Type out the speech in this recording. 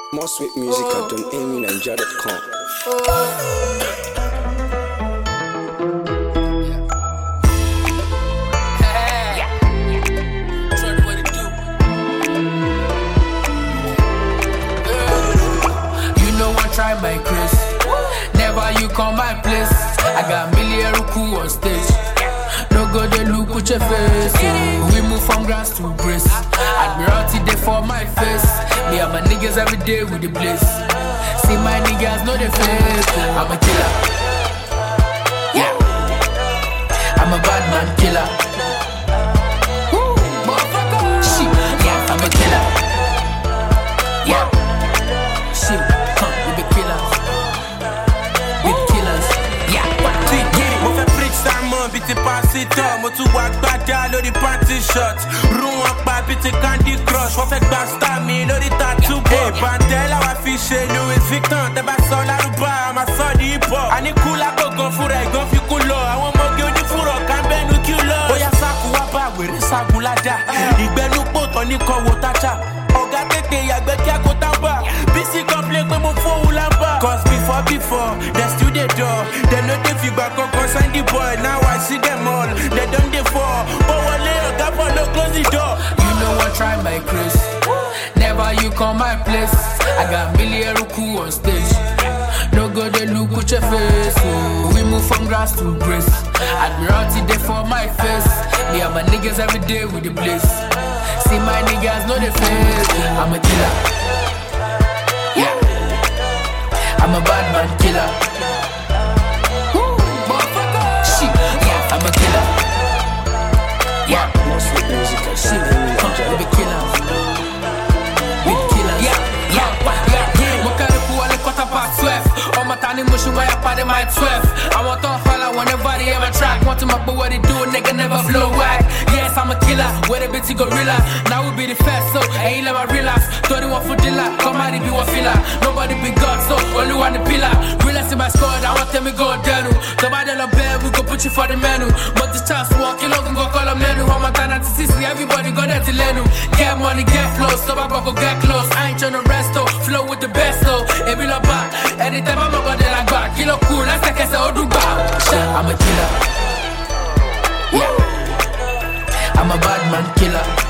More sweet music at donamynigeria.com. You know I try my grace. Never you come my place. I got million ruku on stage. No go they look with your face. oh. We move from grass to grace. Admiralty day for my face. Me and my niggas every day with the bliss. See my niggas know the face. oh. I'm a killer. Yeah. I'm a bad man killer. Woo, motherfucker. Shit. Yeah, I'm a killer. Yeah. Shit, huh, we be killers. We be killers. Yeah, one, two, get it. mo fẹ́ preach sermon bíi ti pásítọ̀ mo tún wá gbádá lórí panty shot rún wọn pa bíi ti candy crush wọ́n fẹ́ gba star mi lórí tattoo bọ̀. ìbàntẹ́ làwa fi ṣe louis vuitton tẹ́ bá sọ lárúbá a máa sọ ní hip hop. àní kú lágbọ̀ngàn fúnra ẹ̀gán fi kú lọ àwọn ọmọge onífúrọ̀ kábẹ́nu kí lọ. bóyá sáàkù wá bá wèrè sáàkù ládà ìgbẹ́nu pòtọ́ ní kọ́ wo tájà ọ̀gá tètè yàgbẹ́ kí a kó tábà bísí complain pé mo fóun lábà. cause before before dem still dey dull dem no dey fìgbà kankan sign the boy now i see dem all dem don dey fall bó wọlé ọ̀gá bọ̀ ló close the door. You know I try my grace. Never you come my place. I got million ruku on stage. No go they look with your face. oh. We move from grass to grace. Admiralty day for my face. Me and my niggas every day with the bliss. See my niggas know the face. I'm a killer. Yeah. I'm a bad man killer. Woo, motherfucker. Shit. Yeah, I'm a killer. Yeah. More sweet music at Shit, huh, we be killers. We be killers. Yeah, yeah, yeah, yeah. Mo kẹ́rin kú wọlé quarter past twelve. Ọmọ ta ni mo ṣe wáyà pàdé my twelve. Àwọn tó ń fàlà whenever they ever track. Wọ́n ti mọ̀ pé what they do, nigga never flow whack. Yes, I'm a killer, with a bitty gorilla. Now we be the first, so ẹ̀yin lè máa relax. Torí wọn fún dílà, kọ́mádì bí wọ́n fìlà. Nobody be God, so olúwa ni pillar. Relax in my squad, àwọn tẹ̀mí go dẹnu. Tọ́ba dẹ̀ lọ bẹ́ẹ̀, we go put you for the menu. Mo ti chance wọn, kí lóògùn kan kọ́ lọ mẹ́nu. Ọmọ ta náà ti sísì, everybody go there ti lẹ́nu. Get money, get flows, tọ́ba gbọ́ kó get close. I ain't tryna rest, though. flow with the best, though. Èmi lọ bá, ẹni tẹ́ bá mọ̀ gbọ́dẹ̀ la gbà. Kí ló kù lẹ́sẹ̀kẹsẹ̀ ó dùn gbà. Ṣé I'm a killer? Yeah. I'm a bad man killer.